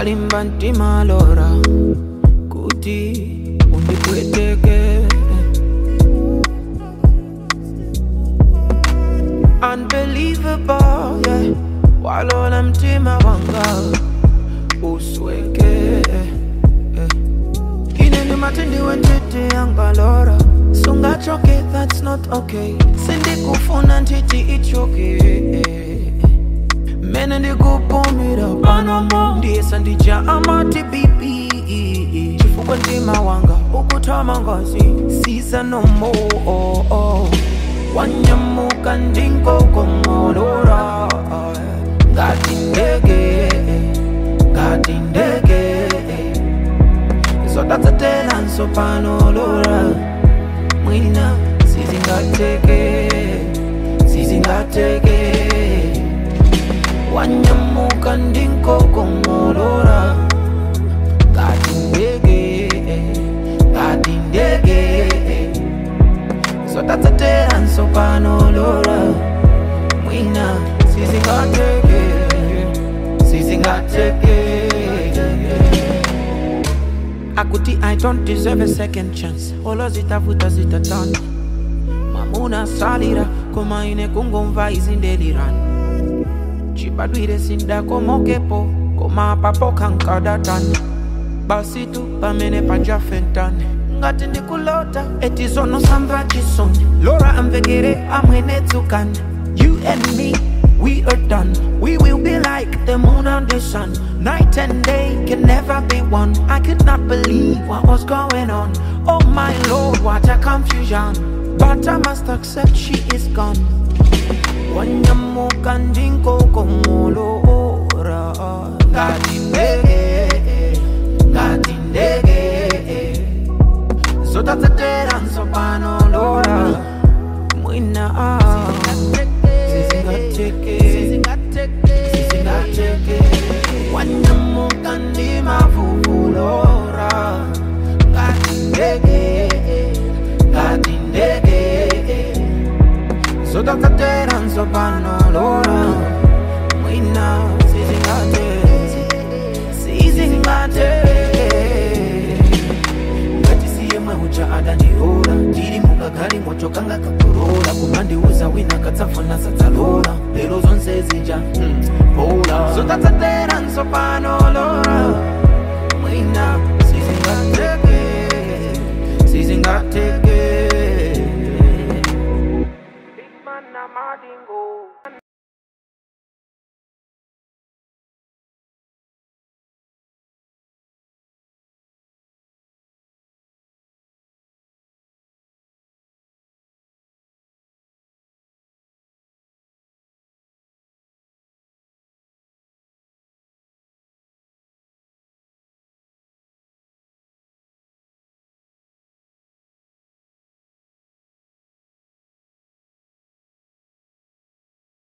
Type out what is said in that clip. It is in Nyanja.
ndalimba mtima lora kuti undipweteke unbelievable yeah walola mtima wanga usweke yeah. ine ndi matindi wentiti yangalora sungachoke that's not okay sindikufuna ntiti ichoke mene ndikupumira panomo ndiyesa ndija amati bibi chifukwa mtima wanga ukutama ngazi siza nomo oh, oh. wanyamuka ndinkokomolora ngati ndege ngati ndege zotatsetelanso panolora mwina sizingateke sizingateke wanyamuka ndinkokomolora ngati ndege ngati ndege zotatsetelanso panolora mwina sizingateke sizingateke akuti i don't deserve a second chance olo zitavuta zitatana mamuna salira koma ine kungomva izindelirani chibadwire sindakomokepo koma papo kankadatani basi tu pamene pajafentane ngati ndikulota eti zono samva chisoni lora amvekere amwene tsukani you and me we are done we will be like the moon and the sun night and day can never be one i could not believe what was going on oh my lord what a confusion but i must accept she is gone wanyamuka ndinkokomolora ngati ndege ngati ndege zotatsetera nsopanolora mwina sizingateke sizingateke wanyamuka ndimavuvulora ngati ndege ngati ndege zotatsetera nsopanolora mwina sizingateke sizingateke ngatisiye mwehucha adandiora ndiri mukagali moto kanga kakorola kumandiuza wina katsafuna sadzalora lero zonse zija mm, bola zotatsatera nsopanolora